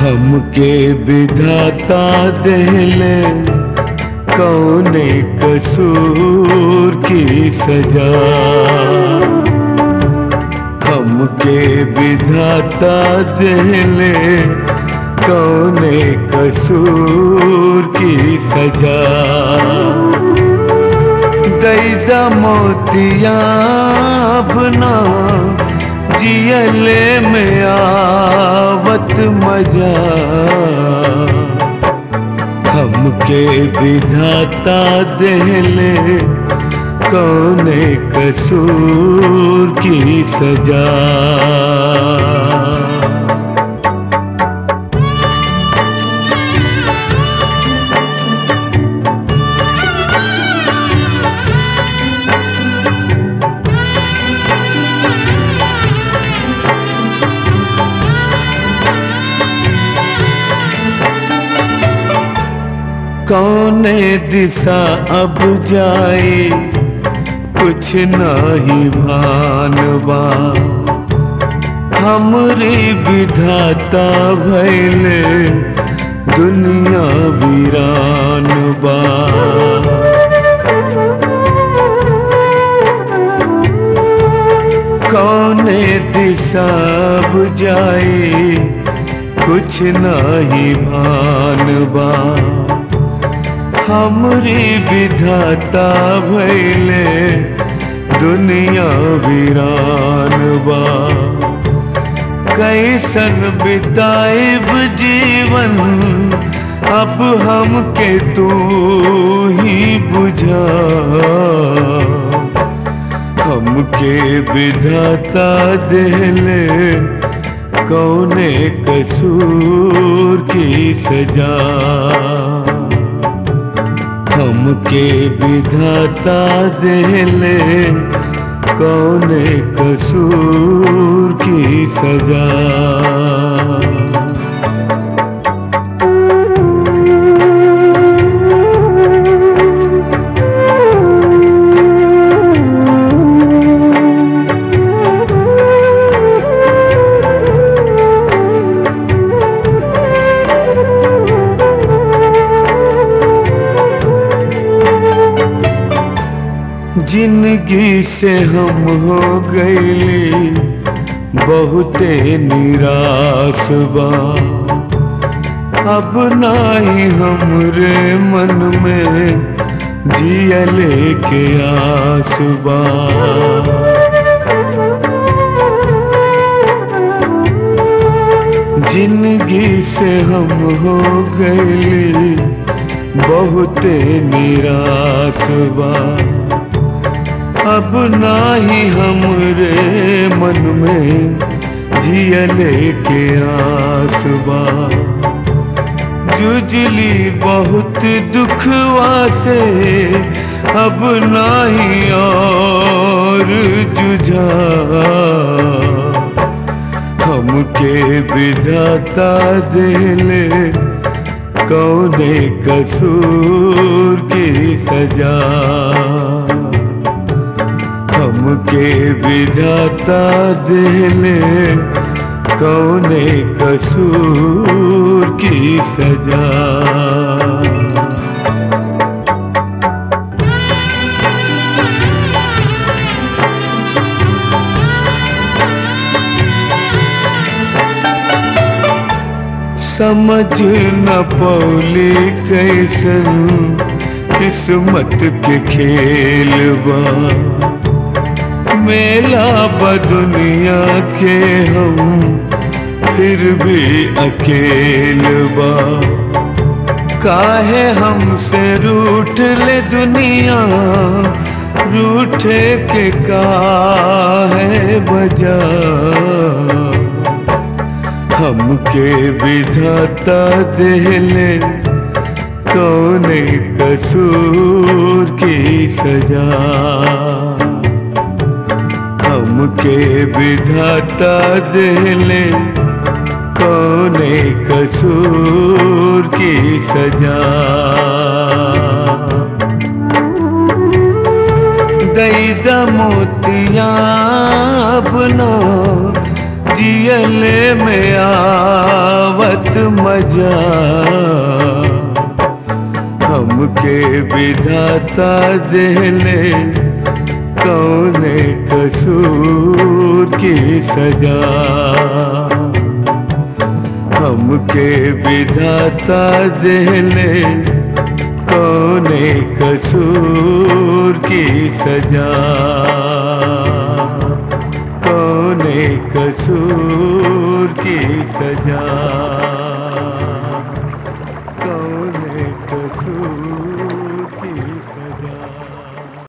हमके विधाता देले कौने कसूर की सजा हमके विधाता देले कौने कसूर की सजा दैदा मोतिया अपना जियले में आवत मजा हमके विधाता देले कौने कसूर की सजा कौने दिशा अब जाए कुछ नाही भानवा हमरे विधाता भैले दुनिया वीरान बा कौने दिशा अब जाए कुछ नाही भानवा हमरी विधाता भैले दुनिया वीरान बा कैसन बिताइब जीवन अब हमके तू ही बुझा हमके विधाता देले कौने कसूर की सजा हमके विधाता देले कौने कसूर की सजा जिंदगी से हम हो गईली बहुते निराश बा अब नाही हमरे मन में जियले के आस बा जिंदगी से हम हो गईली बहुते निराश बा अब नाही हमरे मन में जियले के आसबा जुजली बहुत दुखवा से अब नाही और जुझा हमके विधाता देले कौने कसूर की सजा हमके विधाता देले कौने कसूर की सजा समझ न पौली कैसन किस्मत के खेल बा मेला बदुनिया के हम फिर भी अकेल बा काहे हमसे रूठ ले दुनिया रूठे के काहे बजा हमके विधाता देले कौने कसूर की सजा हमके विधाता देले कौने कसूर की सजा दैद मोतिया अपना जियले में आव बात मजा हमके विधाता देले कौने कसूर की सजा हमके विधाता देले कौने कसूर की सजा कौने कसूर की सजा